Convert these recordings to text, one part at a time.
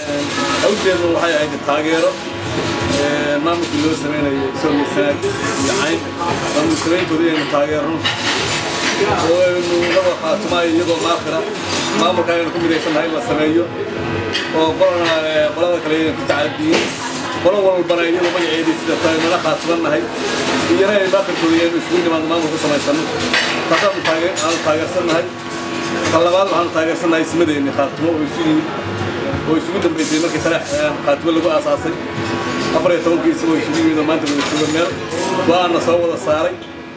awjeedu waxay ahayd taageero maamulkii loo samaynayo isagoo sanaad iyo cayn maamul samayntooda inaynu taageerno oo aynu laba khaatumayo iyadoo maakhira maamulka aynu ku midaysannahay in la sameeyo oo qolana qolada kale aynan ku tacadiyin qolo walbana iyadoo magaceedii sida tahay nala khaatumannahay iyana ay maakhirkooda aynu isugu nimaadno maamul ku samaysano taasaanu taage- aanu taageersannahay kan labaad waxaanu taageersannahay ismadeenni khaatumo oo isu yimid oo isugu dambaysay markii taleex khaatimo lagu aasaasay afar iyo tobankii isagoo isugu yimid oo maanta wada jooga meel go-aanna soo wada saaray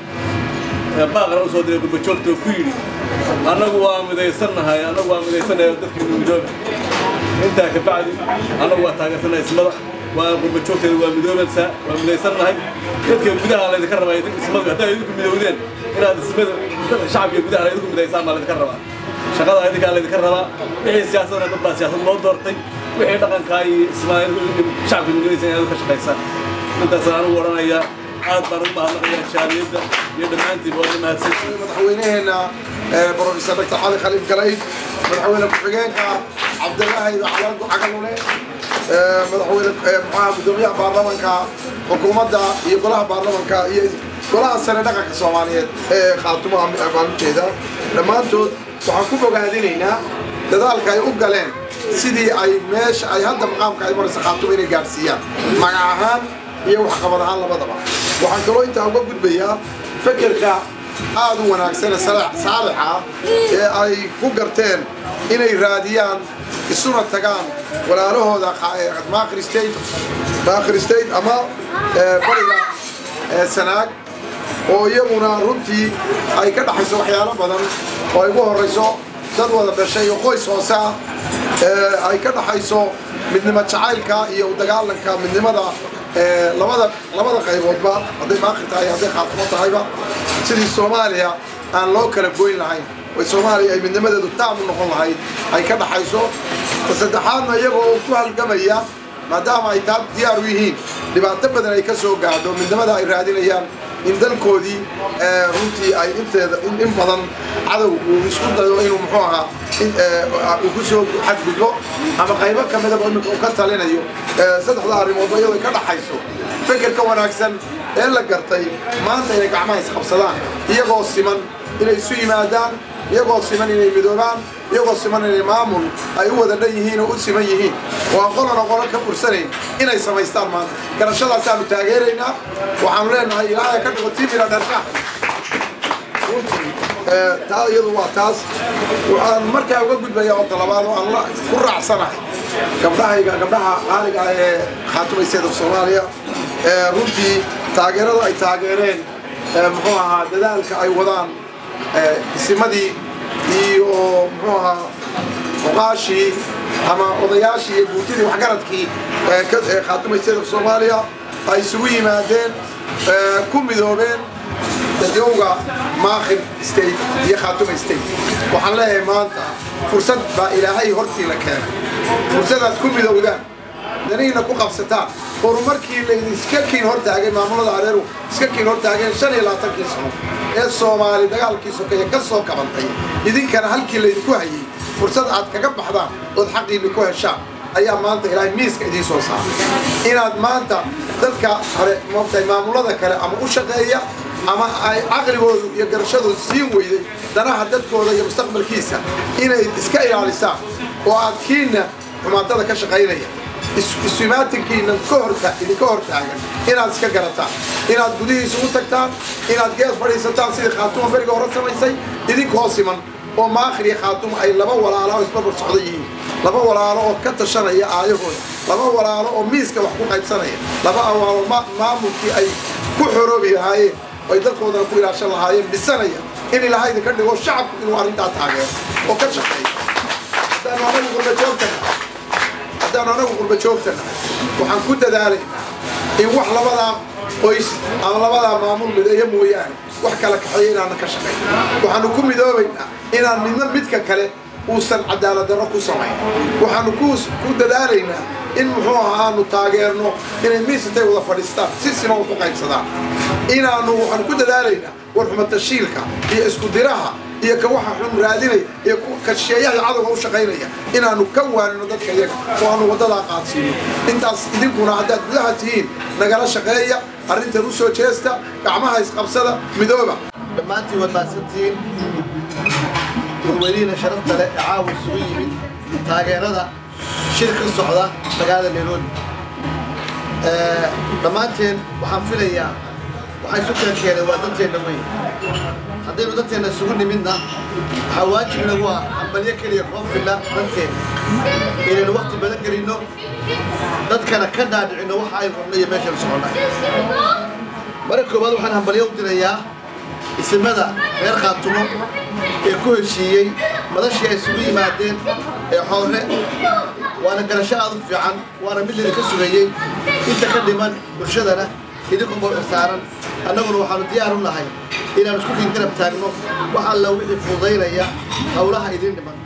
baaqna u soo diray gurbajoogta oo ku yidhi annagu waa midaysannahay annagu waa midaysannahay oo dadkii midooba intaa ka bacdi annagu waa taageersannahay ismada waa gurbajoogteeda waa midoobaysaa waa midaysannahay dadka gudaha laydinka rabaa idin ismadu haddaa idinku midowdeen inaad ismada dadka shacabka gudaha laydinku midaysaan baa laydinka rabaa shaqada idinkaa laydinka rabaa wixii siyaasadna dad baa siyaasad loo doortay wixii dhaqankaa iyo ismaa shacabka midoobaysa inaad ka shaqaysaan intaasaan anigu odhanayaa aad baan ugu mahadnaqayaa jaaliyadda iyo dhammaantiiba waa mahadsantihiin madaxweynaheena brofesor dr cali khaliif galayd madaxweyne ku-xigeenka cabdilaahi cagalule madaxweyne maxaa gudoomiyaha baarlamanka xukuumadda iyo golaha baarlamanka iyo golaha sare dhaqanka soomaaliyeed ee khaatumaha maalinteeda dhammaantood waxaan ku bogaadinaynaa dadaalka ay u galeen sidii ay meesha ay hadda maqaamka ay maraysa khaatuma inay gaadhsiiyaan magac ahaan iyo waxqabad ahaan labadaba waxaan kaloo intaa uga gudbayaa fekerka aad u wanaagsane saalixa ee ay ku garteen inay raadiyaan isuna tagaan walaalahooda maakhir state maakhir state ama bariga sanaag oo iyaguna runtii ay ka dhaxayso waxyaalo badan oo ay ugu horayso dad wada dhashay oo qoys hoose ah ay ka dhaxayso midnimo jacaylka iyo u dagaalanka midnimada labada labada qayboodba hadday maakhir tahay hadday khaatimo tahayba sidii soomaaliya aan loo kala goyn lahayn way soomaaliya ay midnimadeedu taam u noqon lahayd ay ka dhaxayso ta saddexaadna iyagoo ku halgamaya maadaama ay taa diyaar u yihiin dhibaato badan ay ka soo gaadho midnimada ay raadinayaan in dalkoodii runtii ay inteeda in badan cadow uu isku dayo inuu muxuu ahaa uu ku soo xadgudbo ama qaybo ka midaba iminka uu ka talinayo saddexda arrimoodba iyadoo ka dhaxayso fekerka wanaagsan ee la gartay maanta inay gacmaha isqabsadaan iyagoo siman inay isu yimaadaan iyagoo siman inay midoobaan iyagoo siman inay maamul ay u wada dhan yihiin oo u siman yihiin oo aan qolana qolo ka bursanayn inay samaystaan maanta garashadaasaanu taageeraynaa waxaanu leenahay ilaahay ka dhigo timira dharsha taa iyadu waa taas waxaan markaa uga gudbayaa oo talabaad oo aan ku raacsanahay gabdhahayga gabdhaha qaaliga ah ee khaatumayseeda soomaaliya runtii taageerada ay taageereen muxuu ahaa dadaalka ay wadaan isimadii iyo muxuu ahaa oqaashii ama odayaashii iyo guutidii waxgaradkii ee khaatumayseeda soomaaliya ay isugu yimaadeen ku midoobeen dadowga maakhir state iyo khaatuma state waxaan leeyahay maanta fursad baa ilaahay hortiina keenay fursadaad ku midowdaan danihiina ku qabsataan horumarkii laydiska kiin hortaagay maamulada areeru iska kiin hortaageen shan iyo labaatankii sano ee soomaali dagaalkii sokeeye ka soo kabantay idinkana halkii laydinku hayay fursad aad kaga baxdaan ood xaqiinni ku heshaan ayaa maanta ilaahay miiska idiin soo saaray inaad maanta dadka hore moogtahay maamulada kale ama u shaqeeya ama ay caqligoodu iyo garashadoodu siin weyday danaha dadkooda iyo mustaqbalkiisa inay iska ilaalisaan oo aad kiinna xumaatada ka shaqaynaya isumaatinkiina idinka hor taagan inaad iska garataan inaad gudihiisa u tagtaan inaad gees fadhiisataan sidii khaatuma beriga hore samaysay idinkoo siman oo maakhir iyo khaatuma ay laba walaalo oo isbarbar socda yihiin laba walaalo oo ka tashanaya aayahooda laba walaalo oo miiska wax ku qaybsanaya laba awaalo maamulkii ay ku xoroobi lahaayeen ay dalkoodana ku ilaashan lahaayeen dhisanaya in ilaahay idinka dhigo shacabku inuu arrintaa taageero oo ka shaqeeyo haddaanu anagu qurba joogtana haddaanu anagu qurba joogtana waxaan ku dadaalaynaa in wax labadaa qoys ama labadaa maamul mideeyo mooyaane wax kala kaxeeya inaana ka shaqayn waxaanu ku midoobaynaa inaan midna midka kale uusan cadaalad darro ku samayn waxaanu ku ku dadaalaynaa in muxuu ahaa aanu taageerno inay miisatay wada fadhiistaan si siman wax u qaybsadaan inaanu waxaanu ku dadaalaynaa warxumatashiilka iyo isku diraha iyo ka waxa xun raadinaya iyo ka shisheeyaha cadowga u shaqaynaya inaanu ka waanino dadka iyaga oo aanu waddadaa qaadsiino intaas idinkuna haddaad gudaha tihiin nagala shaqeeya arrintan u soo jeesta gacmaha isqabsada midooba dhammaantiin waad mahadsantihiin dadweynihiina sharafta leh ee caawa isugu yimid taageerada shir ka socda magaalada nairobi dhammaanteen waxaan filayaa waxaa isu kala keenay waa danteenna weyn haddaynu danteenna isugu nimidna waxaa waajib inagu ah hambalyo keliya koo filla danteenna inaynu wakti badan gelinno dadkana ka dhaadhicinno waxa aynu rabno iyo meeshaynu soconnay marka koowaad waxaan hambalyo u dirayaa isimada reer khaatumo ee ku heshiiyey madashii ay isugu yimaadeen ee xoore waana garasho aad u fiican waana mid lidinka sugayey inta ka dhiman bulshadana idinku boo saaran annaguna waxaanu diyaar u nahay inaanu isku kin garab taagno wax alla wixii fududaynaya howlaha idin dhiman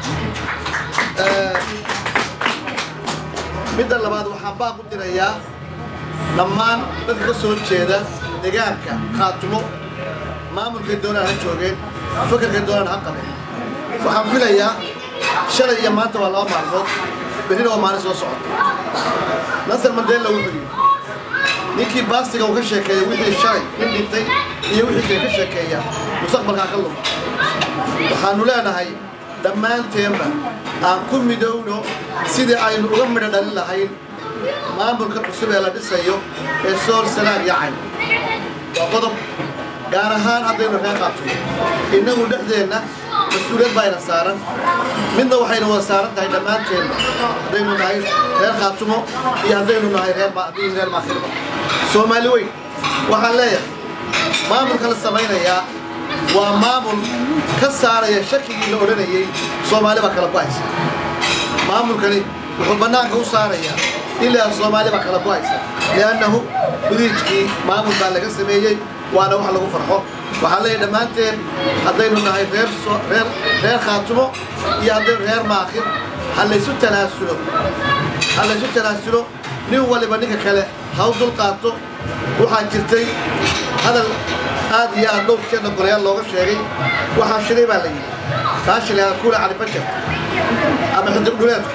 midda labaad waxaan baaq u dirayaa dhammaan dadka ka soo jeeda deegaanka khaatumo maamulkay doonaan ha joogeen fakarkay doonaan ha qabeen waxaan filayaa shalay iyo maanta waa laba maalmood berrina waa maalin soo socota nasar mandela wuxuu yidhi ninkii baastiga uu ka sheekeeya wixii shalay nin dhintay iyo wixii kale ka sheekeeya mustaqbalkaa ka luma waxaanu leenahay dhammaanteenba aan ku midowno sidii aynu uga midho dhalin lahayn maamulka cusub ee la dhisayo ee sool sanaag yacayn waa qodob gaar ahaan haddaynu reer qaabtuno innagu dhexdeenna mas-uuliyad baa ina saaran midna waxayna wada saaran tahay dhammaanteenna haddaynu nahay reer khaatumo iyo haddaynu nahay reer reer maakhirba soomaali weyn waxaan leeyahay maamulka la samaynayaa waa maamul ka saaraya shakigii la odhanayey soomaali baa kala ku-haysa maamulkani wuxuu bannaanka u saarayaa ilaa soomaali baa kala ku-haysa li'annahu gudiijkii maamul baa laga sameeyey waana wax lagu farxo waxaan leeyahay dhammaanteen haddaynu nahay reer reer reer khaatumo iyo haddaynu reer maakhir ha laysu tanaasulo ha laysu tanaasulo nin waliba ninka kale ha u dul qaato waxaa jirtay hadal aad iyo aad dhowr jeedna golayaal looga sheegay waxaa shilay baa la yidhi kaa shilay kuula cali bajar ama xidig dhuleedka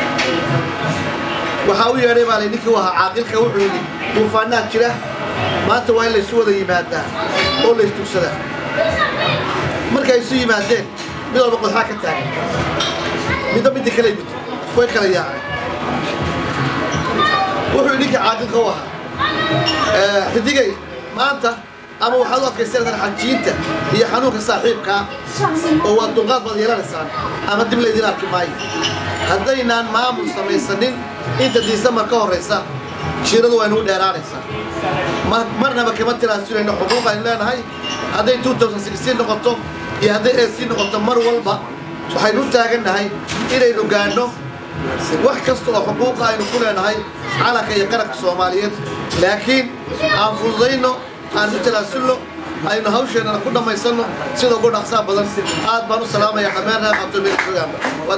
waxaa u yeedhay baa la ninkii u ahaa caaqilka wuxuu yidhi duufaanaad jira maanta waa in laysu wada yimaadaa oo laystugsadaa markay isu yimaadeen mid walba qodxaa ka taagan midba midda kale gud way kala yaaceen wuxuu ninka caaqilka u ahaa xidigay maanta ama waxaad u adkaysanaysaa xajiinta iyo xanuunka saaxiibkaa oo waa dulqaad baad yeelanaysaan ama dib laydin arki maayo haddaynaan maamul samaysanin inta diisambar ka horraysa jiiradu waa inugu dheeraanaysaa marnaba kama tiraasunayno xuquuq aynu leenahay hadday noqoto iyo hadday ac noqoto mar walba waxaynu u taagannahay inaynu gaadhno wax kasta oo xuquuqa aynu ku leenahay calanka iyo qaranka soomaaliyeed laakiin aan fududayno aan u talaasulno aynu hawsheennana ku dhammaysanno sida ugu dhaqsaa badan aad baan u salaamaya dhammaan reer qabtoomiya fogaanba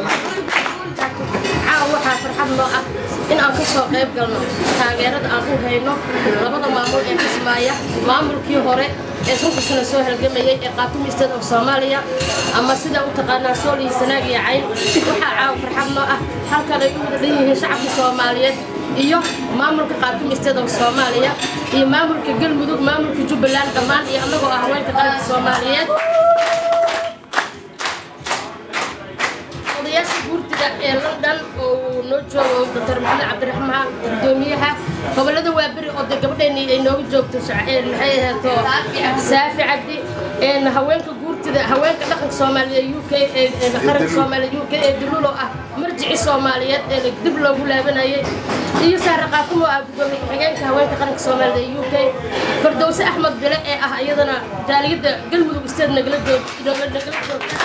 caawa waxaa farxad noo ah in aan ka soo qayb galno taageerada aan u hayno labada maamul ee kismaaya maamulkii hore ee sunkusana soo halgamayay ee qaatumi state of soomaaliya ama sida u taqaanaa sool iyo sanaag iyo cayn waxaa caawa farxad noo ah halkan ay u wada dhan yihiin shacabka soomaaliyeed iyo maamulka qaatumi state of soomaaliya iyo maamulka galmudug maamulka jubbaland dhammaan iyo annagoo ah haweenka qaranka soomaaliyeed odayaasha guurtida ee london oo uu noo joogo dr maxamed cabdiraxmaan gudoomiyaha gobolada waaberi oo dee gabadheeni ay nooga joogto maxay ahaato saafi cabdi haweenka guurtida haweenka dhaqanka soomaaliya u k qaranka soomaaliya u k ee dululo ah marjici soomaaliyeed ee dib loogu laabanayay iyo saare qaatumo ah gudoomiye ku-xigeenka haweenka qaranka soomaaliya u k fardowse axmed bile ee ah iyadana jaaliyadda galmudug state nagala joogta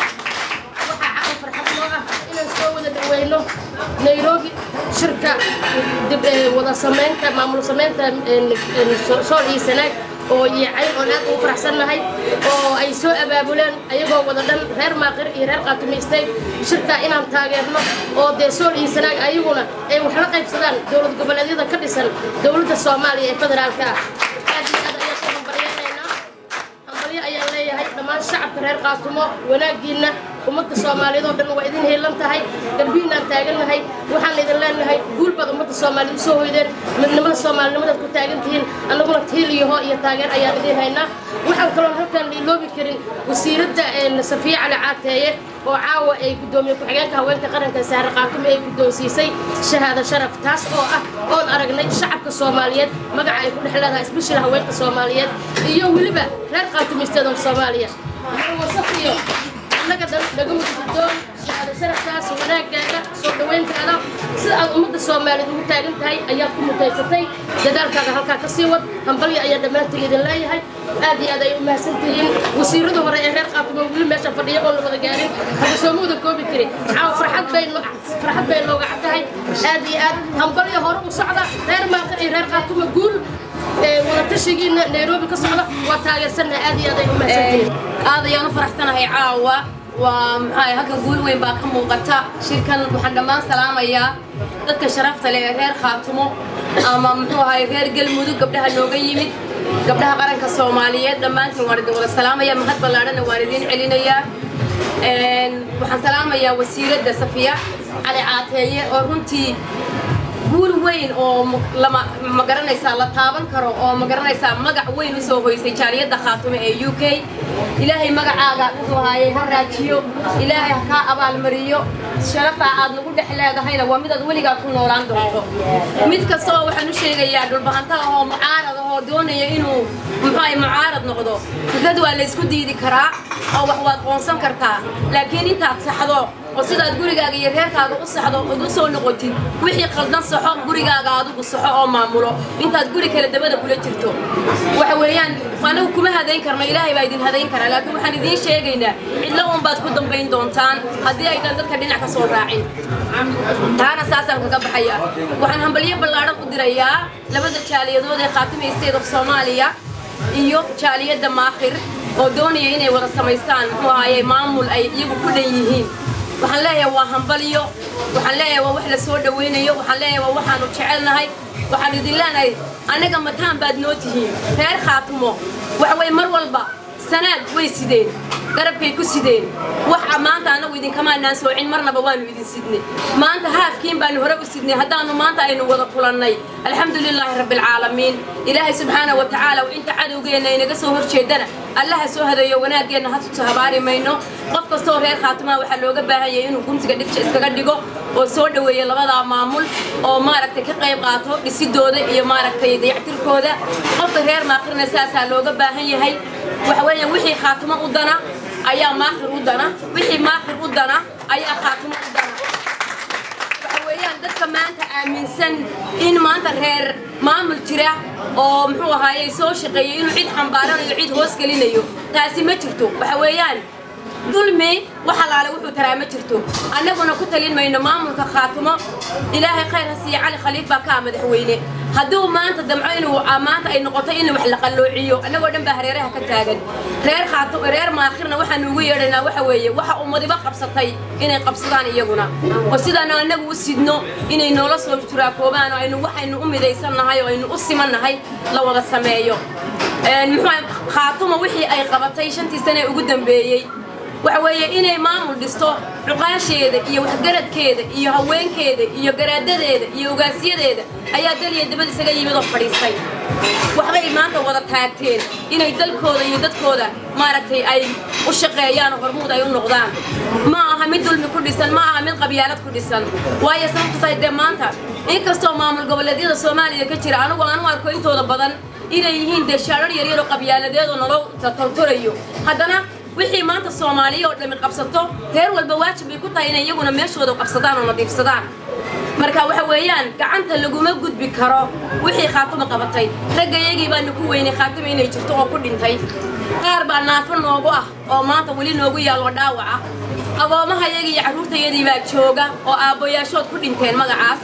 inaan soo wada dhaweyno nairobi shirka dib wada samaynta maamul samaynta sool iyo sanaag oo yiicay oon aad ugu faraxsannahay oo ay soo abaabuleen ayagoo wada dhan reer maaqir iyo reer qaatumaystay shirka inaan taageerno oo dee sool iyo sanaag ayaguna ay wax la qaybsadaan dowlad goboleedyada ka dhisan dowladda soomaaliya ee federaalka ah aad iyo aad ayaan ku hambalyaynaynaa hambalyo ayaan leeyahay dhammaan shacabka reer qaatumo wanaaggiinna ummadda soomaaliyeed oo dhan waa idin heelan tahay garbihiinaan taagannahay waxaan idin leenahay guul baad ummadda soomaaliyeed usoo hoydeen midnimada soomaalinimadaad ku taagan tihiin annaguna tiil iyo hoo iyo taageer ayaan idin haynaa waxaan kaloon halkaan liiloobi karin wasiiradda safiye cali caateeye oo caawa ay guddoomiye ku-xigeenka haweenka qaranka saare qaatumo ay guddoonsiisay shahaado sharaf taas oo ah oon aragnay shacabka soomaaliyeed magaca ay ku dhex leedahay isbishila haweenka soomaaliyeed iyo weliba reer qaatumaysteeda soomaaliya wasafiyo annaga dhan nagama guddoon shahaado sharaftaas wanaagaaga soo dhaweyntaada sida aad ummadda soomaaliyeed ugu taagan tahay ayaad ku mutaysatay dadaalkaaga halkaa ka sii wad hambalya ayaa dhammaantiin idin leeyahay aad iyo aad ay u mahadsan tihiin wasiirada hore ee reer qaatumo weli meesha fadhiya oon la wada gaarin haba soomauda koobi kari caawa farxad bay farxad bay nooga cad tahay aad iyo aad hambalya hore u socda reer maaqir iyo reer qaatumo guul wadatashigiina nairobi ka socda waa taageersannahay aad iyo aad ay u mahadsan tihiin aad ayaan u faraxsanahay caawa waa maxaa halkan guul weyn baa ka muuqata shirkan waxaan dhammaan salaamayaa dadka sharafta leh ee reer khaatumo ama muxuu ahay reer galmudug gabdhaha nooga yimid gabdhaha qaranka soomaaliyeed dhammaantiin waan idin wada salaamaya mahad ballaadhana waan idiin celinayaa waxaan salaamayaa wasiiradda safiya cali caateeye oo runtii guul weyn oo lama ma garanaysaa la taaban karo oo ma garanaysaa magac weyn u soo hoysay jaaliyadda khaatume ee u k ilaahay magacaaga wuxuu ahaayey ha raajiyo ilaahay ha kaa abaalmariyo sharaftaa aad nagu dhex leedahayna waa midaad weligaa ku noolaan doonto mid kasta oo waxaan u sheegayaa dhulbahanta ahoo mucaarad ahoo doonaya inuu muxuu ahay mucaarad noqdo fikrad waa laysku diidi karaa oo wax waad qoonsan kartaa laakiin intaad saxdo oo sidaad gurigaaga iyo reerkaaga u saxdo ood u soo noqotid wixii qaldan saxo gurigaaga adigu saxo oo maamulo intaad guri kale dabada kula jirto waxa weeyaan anagu kuma hadayn karno ilaahay baa idin hadayn karaa laakiin waxaan idiin sheegaynaa cidlo un baad ku dambayn doontaan haddii aydan dadka dhinac ka soo raacin taana saasaan kaga baxaya waxaan hambalyo ballaadhan u dirayaa labada jaaliyadood ee khaatima state of soomaaliya iyo jaaliyadda maakhir oo doonaya inay wada samaystaan muxuu ahaye maamul ay iyagu ku dhan yihiin waxaan leeyahay waa hambalyo waxaan leeyahay waa wax la soo dhawaynayo waxaan leeyahay waa waxaanu jecelnahay waxaan idin leenahay annaga mataan baad noo tihiin reer khaatumo waxa weye mar walba sanaad way sideen garabkay ku sideen waxa maanta annagu idinkamaanaan soocin marnaba waanu idin sidnay maanta haafkiin baanu hore u sidnay haddaanu maanta aynu wada kulannay alxamdu lilaahi rabbi alcaalamiin ilaahay subxaana wa tacaala inta cadowgeenna inaga soo horjeedana allaha soo hadeeyo wanaaggeenna hatusa habaari mayno qof kastoo reer khaatimaha waxaa looga baahan yahay inuu guntiga dhigja iskaga dhigo oo soo dhoweeya labadaa maamul oo maaragtay ka qayb qaato dhisidooda iyo maaragtay dayactirkooda qofka reer maaqirna saasaa looga baahan yahay waxa weeyaan wixii khaatimo u dana ayaa maakhir u dana wixii maakhir u dana ayaa khaatimo u dana waxa weeyaan dadka maanta aaminsan in maanta reer maamul jira oo muxuu ahaaye soo shaqeeyay inuu cid xambaaranayo cid hoos gelinayo taasi ma jirto waxa weeyaan dulmi wax alaale wuxuu taraa ma jirto annaguna ku talin mayno maamulka khaatimo ilaahay khayr ha siiya cali khaliif baa kaa madaxweyne hadduu maanta damco inuu maanta ay noqoto in wax la qalloociyo annagoo dhan baa hareeraha ka taagan reer khaatim reer maakhirna waxaanu ugu yeedhaynaa waxa weeye waxa ummadiba qabsatay inay qabsadaan iyaguna oo sidaanu annagu u sidno inay noola soo turaakoobaan oo aynu waxaynu u midaysannahay oo aynu u simannahay la wada sameeyo muxuu khaatuma wixii ay qabatay shantii sane ugu dambeeyey waxa weeye inay maamul dhisto cuqaasheeda iyo waxgaradkeeda iyo haweenkeeda iyo garaadadeeda iyo ugaasyadeeda ayaa daliya dabad isaga yimid oo fadhiistay waxbay maanta wada taagteen inay dalkooda iyo dadkooda maaragtay ay u shaqeeyaan oo hormuud ay u noqdaan ma aha mid dulmi ku dhisan ma aha mid qabyaalad ku dhisan waayo sababta tahay dee maanta inkastoo maamul goboleedyada soomaaliya ka jira anigu aan u arko intooda badan inay yihiin dee shaarar yaryar oo qabyaaladeed oo naloo tortorayo haddana wixii maanta soomaaliya oo dhammi qabsato reer walba waajib bay ku tahay inay iyaguna meeshooda qabsadaan oo nadiifsadaan marka waxa weeyaan gacanta laguma gudbi karo wixii khaatuma qabatay raggayagii baanu ku weynay khaatima inay jirto oo ku dhintay qaar baa naafo noogu ah oo maanta weli noogu yaalloo dhaawaca agoomahayagii iyo carruurtayadii baa jooga oo aabboyaashood ku dhinteen magacaas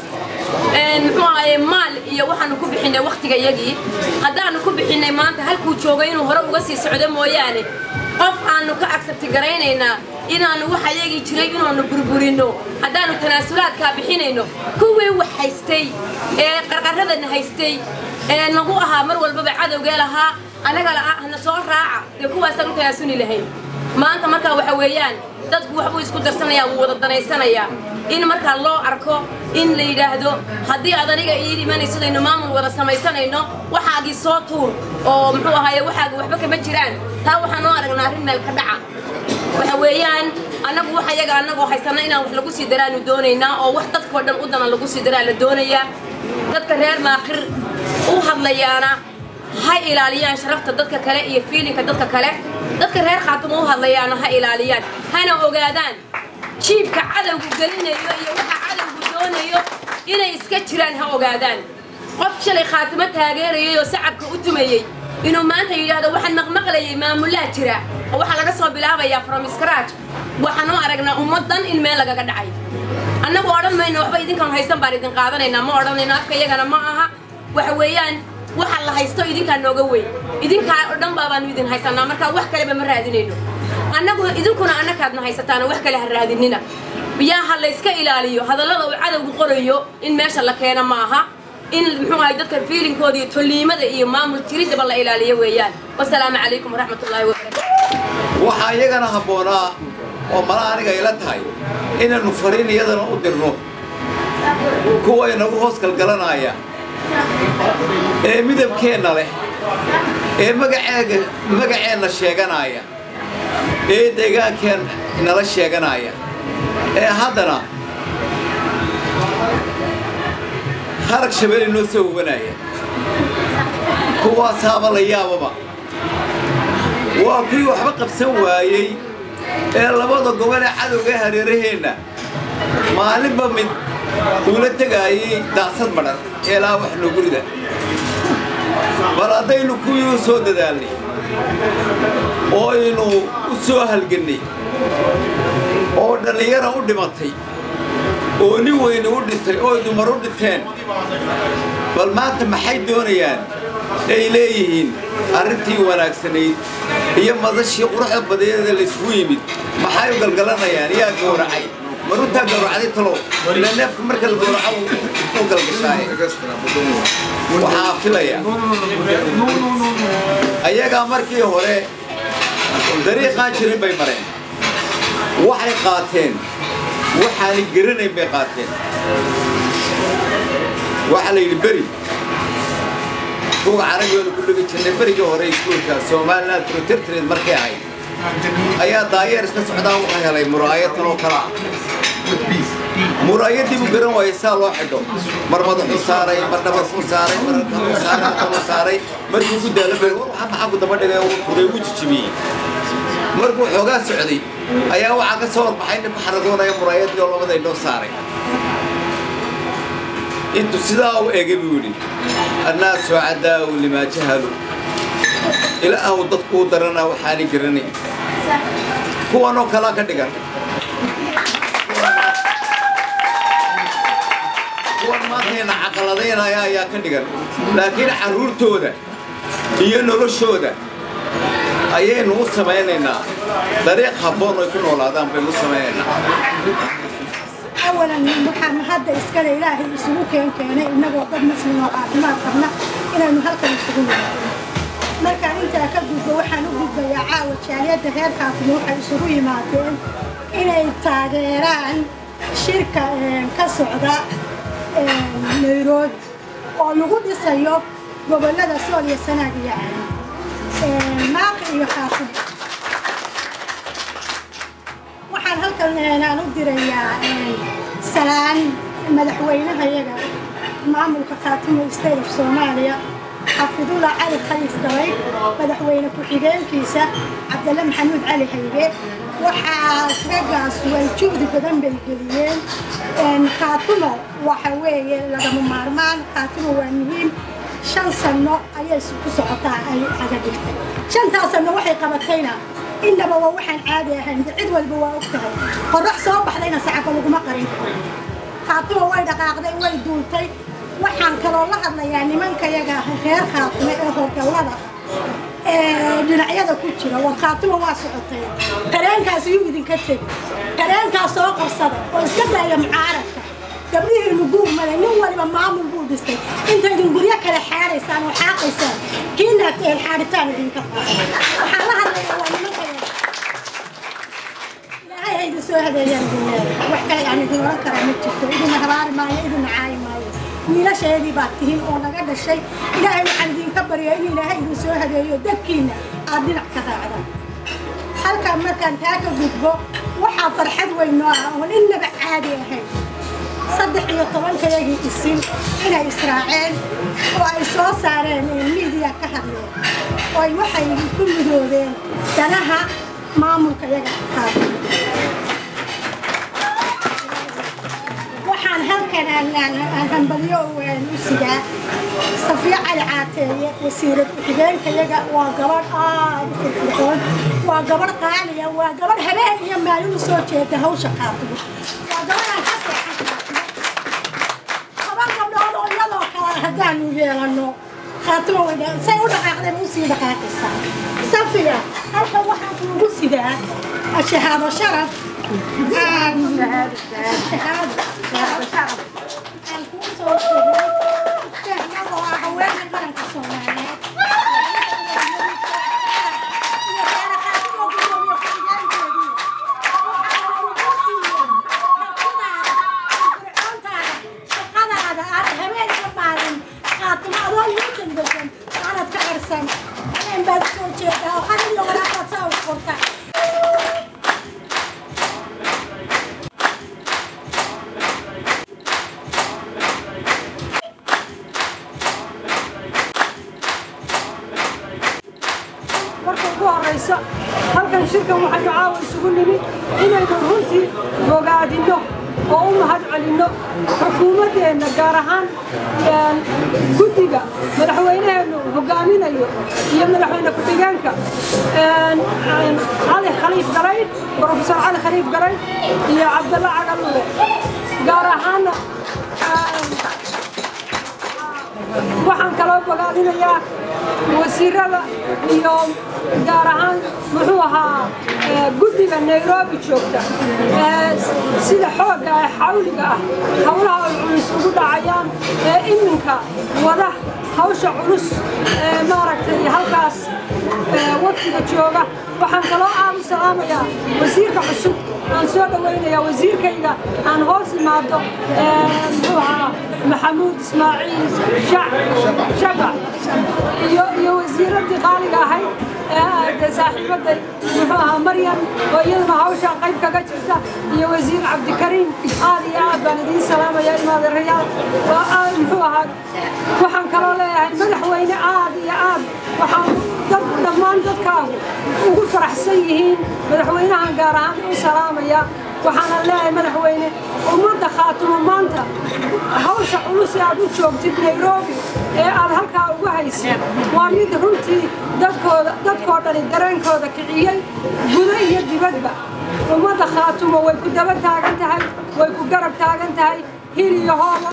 muxuu ahaye maal iyo waxaanu ku bixinay waktiga iyagii haddaanu ku bixinay maanta halkuu joogay inuu hore uga sii socdo mooyaane qof aanu ka agsabti garaynaynaa inaanu waxa yagii jiray inaanu burburino haddaanu tanaasulaadkaa bixinayno kuwii wax haystay ee qarqaradana haystay ee nagu ahaa mar walbaba cadowgee lahaa annaga hana soo raaca dee kuwaasaan u tanaasuli lahayn maanta markaa waxa weeyaan dadku waxbuu isku darsanayaa wuu wada danaysanayaa in markaa loo arko in la yidhaahdo haddii aad aniga ii imanaysidaynu maamul wada samaysanayno waxaagii soo tuur oo muxuu ahaaye waxaaga waxba kama jiraan taa waxaan noo aragnaa arrin meel ka dhaca waxa weeyaan annagu wax ayaga annagoo haysana inaan wax lagu sii daraanu doonaynaa oo wax dadkoo dhan u dana lagu sii daraa la doonayaa dadka reer maaqir u hadlayaana ha ilaaliyaan sharafta dadka kale iyo fiilinka dadka kale dadka reer khaatumo u hadlayaana ha ilaaliyaan hana ogaadaan jiibka cadowgu gelinayo iyo waxa cadowgu doonayo inay iska jiraan ha ogaadaan qof shalay khaatimo taageerayay oo sacabka u tumayey inuu maanta yidhaahdo waxaan maqmaqlayay maamulaha jira oo waxaa laga soo bilaabayaa from scratch waxaan u aragnaa ummaddan in meel lagaga dhacay annagu odhan mayno waxba idinkaan haysan baan idin qaadanaynaa ma odhanayno afka iyagana ma aha waxa weeyaan waxa la haysto idinkaa nooga weyn idinkaa oo dhan baabaanu idin haysanaa markaa wax kaleba ma raadinayno annagu idinkuna annakaadna haysataana wax kale ha raadinina yaa ha layska ilaaliyo hadallada uu cadowgu qorayo in meesha la keena ma aha in muxuu ahay dadka fiilinkooda iyo tolliimada iyo maamul jiridaba la ilaaliyo weeyaan wasalaamu calaykum waraxmatullaahi wabarakaatu waxaa iyagana habboonaa oo mala aniga ila tahay inaynu fariin iyadana u dirno kuwa inagu hoos galgalanaya ee midabkeenna leh ee magaceega magaceenna sheeganaya ee deegaankeen nala sheeganaya ee haddana harag shabeeli noo soo hubanaya kuwaasaaba la yaababa waa kuwii waxba qabsan waayey ee labada gobol ee cadowga ee hareeraheenna maalinba mid uula tegaayay daasad madhan eelaa wax noo gurida bal haddaynu kuwii u soo dadaalnay oo aynu u soo halgannay oo dhallinyara u dhimatay oo nin weyne u dhintay oo dumar u dhinteen bal maanta maxay doonayaan ay leeyihiin arrintii wanaagsanayd iyo madashii quruxda badeeda laysgu yimid maxay u galgalanayaan yaa gowracay maruntaa gowracday talow ila neefka marka la gowraco u galgashaaye waxaa filaya ayagaa markii hore dariiqaan jirin bay mareen waxay qaateen waxaanay garanayn bay qaateen waxaa la yidhi beri buga carabiyooda ku dhigi jirnay berigii hore iskuulka somaliland protectorate markay ahayd ayaa daayeer iska socdaa wuxuu helay muraayatan oo kala muraayadii buu garan waayay saa loo xidho mar madaxuu saaray mar dhabarkuu saaray mar kaluu saaray kaluu saaray markuu ku daalo bay war waxaa maxaa ku daba dhigay uu turay uu jijibiyey markuu xoogaa socday ayaa waxaa ka soo horbaxay nin ku xaragoonaya muraayadii oo labada inoo saaray intuu sidaa u egay buu yidhi annaasu cadaa'u limaa jahalu ilaahu dadkuu daranaa waxaanay garanay kuwanoo kalaa ka dhigan kuwan maantayna caqaladaynaya ayaa ka dhigan laakiin carruurtooda iyo noloshooda ayaynu u samaynaynaa dariiq habboon ay ku noolaadaan baynu u samaynaynaa awalan waxaan hadda iskale ilaahay isugu keen keenay innagoo dad muslim oo caafimaad qabna inaynu halkan isugu yimaadno markaan intaa ka gudbo waxaan u gudbayaa caawa jaaliyadda reer kaafimo waxay isugu yimaadeen inay taageeraan shirka ka socda nairobi oo lagu dhisayo gobollada sool iyo sanaag iyo caali maaqi iyo kaafimo waxaan halkan aan u dirayaa salaan madaxweynahayaga maamulka khaatimo state of soomaaliya xafidullah cali khaliif gabay madaxweyne ku-xigeenkiisa cabdalle maxamuud cali haybe waxaas raggaas way juhdi badan bay geliyeen khaatimo waxa weeye lagama maarmaan khaatimo waa muhiim shan sanno ayay ku socotaa ay aga dhigtay shantaas sanno waxay qabatayna innaba waa waxaan caadi ahayn cid walba waa og tahay qorrax soo baxdayna sacaba laguma qarin karo khaatimo way dhaqaaqday way duultay waxaan kaloo la hadlayaa nimankayaga reer khaatimo ee hogallada ee dhinacyada ku jira war khaatimo waa socotay qareenkaas yuu idinka tegi qareenkaas soo qabsada oo iska daaya mucaaradka gabdhihiinu guur male nin waliba maamul buu dhistay intaydin guryo kale xaaraysaan oo xaaqaysaan kiina xaaritaan idinka waxaan la hadlayaa waa nimankayaga ilaahay ha idin soo hadeeyaan dunyada wax kale aan idin oran karaa ma jirto idina habaari maayo idina caayi maayo wiilasheedii baad tihiin oo naga dhashay ilaahay waxaan idinka baryaa in ilaahay idin soo hadeeyo dadkiina aad dhinac ka raacdaan halkaan markaan taa ka gudbo waxaa farxad weyn noo ah oon innaba caadi ahayn saddex iyo tobankayagii isin inay israaceen oo ay soo saareen ee miidiya ka hadleen oo ay waxay ku midoobeen danaha maamulka yaga qaatay waxaan halkan aan hambaliyo u sigaa safiya cali caateeye wasiirad ku-xigeenka yaga waa gabadh aad u firfircoon waa gabadh qaaliya waa gabadh habeen iyo maalin u soo jeeda hawsha qaatimo waa gabadhaan ka seexan toban gabdhood oo iyadoo kale haddaanu yeelano khaatimo way say u dhaqaaqdeen u sii dhaqaaqaysaa safiya halkan waxaan kuugu sidaa shahaado sharaf marka ugu horeysa halkan shirkan waxaynu caawa isugu nimid inaynu runtii bogaadinno oo u mahad celinno xukuumaddeenna gaar ahaan guddiga madaxweynaheennu hogaaminayo iyo madaxweyne ku-xigeenka cali khaliif garayd brofesor cali khaliif garayd iyo cabdalla cagaluule gaar ahaanna waxaan kaloo bogaadinayaa wasiirada iyo gaar ahaan muxuu ahaa guddiga nairobi joogta sida xoogga ee xawliga ah howlaha ay culus ugu dhacayaan ee iminka wada hawsha culus ee maaragtay halkaas waftiga jooga waxaan kaloo aad u salaamayaa wasiirka cusub aan soo dhawaynayaa wasiirkayga aan hoos imaado muxuu ahaa maxamuud ismaaciil shabac iyo iyo wasiiradii qaaliga ahayd ee saaxiibaday muxuu ahaa maryam oo iyaduna hawshaan qayb kaga jirta iyo wasiir cabdikariim aad iyo aad baan idiin salaamaya imaadeerayaal muxuu ahaa waxaan kaloo leeyahay madaxweyne aad iyo aad waxaan dad dhammaan dadkaagu ugu faraxsan yihiin madaxweynahan gaar ahaan u salaamaya waxaana leeyahay madaxweyne ummadda khaatumo maanta hawsha culus ee aad u joogtid nairobi ee aad halkaa ugu haysid waa mid runtii dadkooda dadkoo dhani dareenkooda kiciyey gudo iyo dibadba ummadda khaatumo way ku daba taagan tahay way ku garab taagan tahay hil iyo hooba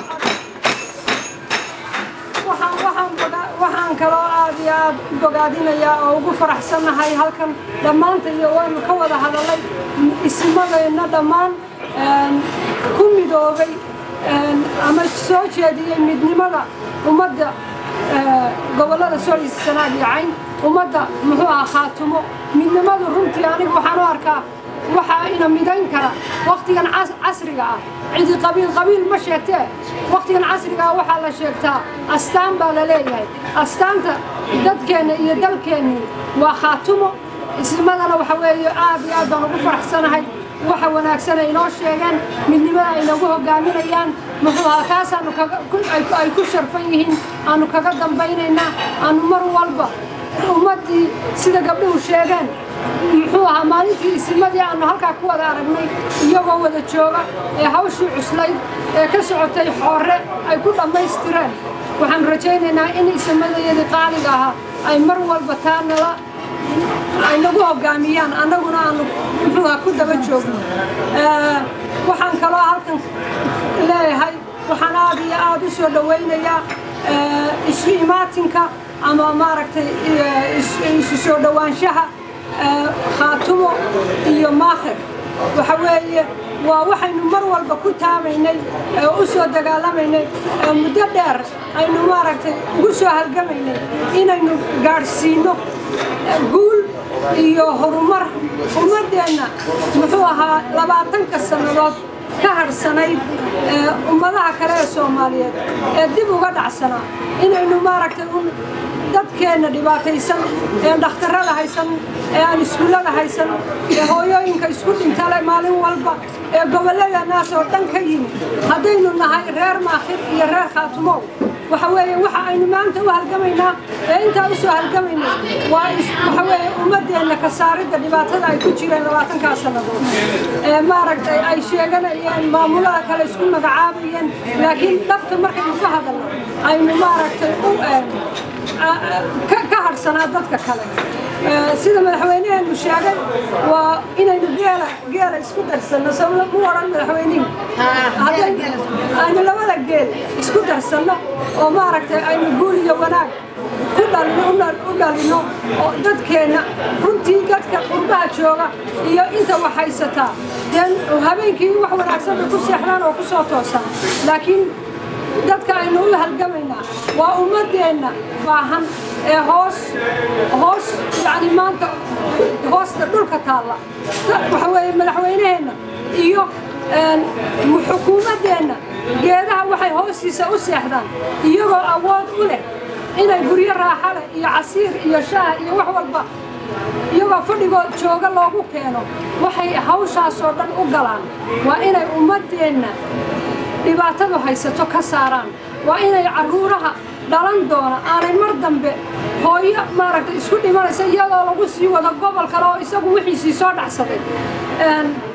waxaan kaloo aad iyo aad u bogaadinayaa oo ugu faraxsannahay halkan dhammaanta iyo waynu ka wada hadalay ismadeenna dhammaan ku midoobay ama soo jeediyey midnimada ummadda gobollada solis sanaag iyo cayn ummadda muxuu ahaa khaatumo midnimadu runtii anigu waxaan u arkaa waxaa ina midayn kara waktigan casriga ah cidi qabiil qabiil ma sheegtee waktigan casriga ah waxaa la sheegtaa astaan baa la leeyahay astaanta dadkeenna iyo dalkeennii waa khaatumo ismadana waxa weeye aad iyo aad baan ugu faraxsanahay waxa wanaagsan ay inoo sheegeen midnimada ay nagu hogaaminayaan muxuu ahaa kaasaanu ay ku sharfan yihiin aanu kaga dambaynaynaa aanu mar walba ummaddii sida gabdhuhu sheegeen muxuu ahaa maalintii isimadii aanu halkaa ku wada aragnay iyagoo wada jooga ee hawshii cuslayd ee ka socotay xoore ay ku dhammaystireen waxaan rajaynaynaa in isimadayadii qaaliga ahaa ay mar walba taa nala ay nagu hogaamiyaan annaguna aanu muxuu ahaa ku daba joogno waxaan kaloo halkan leeyahay waxaan aad iyo aad u soo dhawaynayaa eh, isu imaatinka ama maaragtay eh, is- isu soo dhowaanshaha eh, khaatumo iyo maakhir waxa weeye waa waxaynu mar walba ku taamaynay ee u soo dagaalamaynay ee muddo dheer aynu maaragtay ugu soo halgamaynay inaynu gaadhsiino eh, guul iyo horumar ummaddeenna muxuu ahaa labaatanka sannadood ka harsanayd ee ummadaha kale ee soomaaliyeed ee dib uga dhacsanaa inaynu maaragtay un dadkeenna dhibaataysan ee dhakhtarrada haysan ee aan iskuullada haysan ee hooyooyinka isku dhintale maalin walba ee gobolladeennaas oo dhan ka yimi haddaynu nahay reer maakhir iyo reer khaatumow waxa weeye waxa aynu maanta u halgamaynaa ee intaa u soo halgamaynay waa is- waxa weeye ummaddeenna ka saaridda dhibaatada ay ku jireen labaatankaa sannadood ee maaragtay ay sheeganayeen maamulada kale isku magacaabayeen laakiin dhabta markaynu ka hadalno aynu maaragtay u een, a- a- ka- ka hadhsanaa dadka kale Ee, sida madaxweyneheenu sheegay waa inaynu geela geela isku darsanno soo mu odhan madaxweynihi Hadday- aynu labada geel isku darsanno oo maaragtay aynu guul iyo wanaag ku dhalino u dhal- u dhalino oo dadkeenna runtii dadka qurbaha jooga iyo inta wax haysataa deen habeenkii wax wanaagsan bay ku seexdaan oo ku soo toosaan laakiin dadka aynu u halgamaynaa waa ummadeenna baahan ee hoos hoos yani maanta hoosta dhulka taalla waxa weeye madaxweyneheenna iyo een, xukuumaddeenna geedaha waxay hoostiisa u seexdaan iyagoo awood u leh inay guryo raaxa leh iyo casiir iyo shaah iyo wax walba iyagoo fadhigoo jooga loogu keeno waxay hawshaasoo dhan u galaan waa inay ummaddeenna dhibaatadu haysato ka saaraan waa inay carruuraha dhalan doona aanay mar dambe hooyo maaragtay isku dhimanaysa iyadoo lagu sii wado gobol kale oo isagu wixiisii soo dhacsaday Een,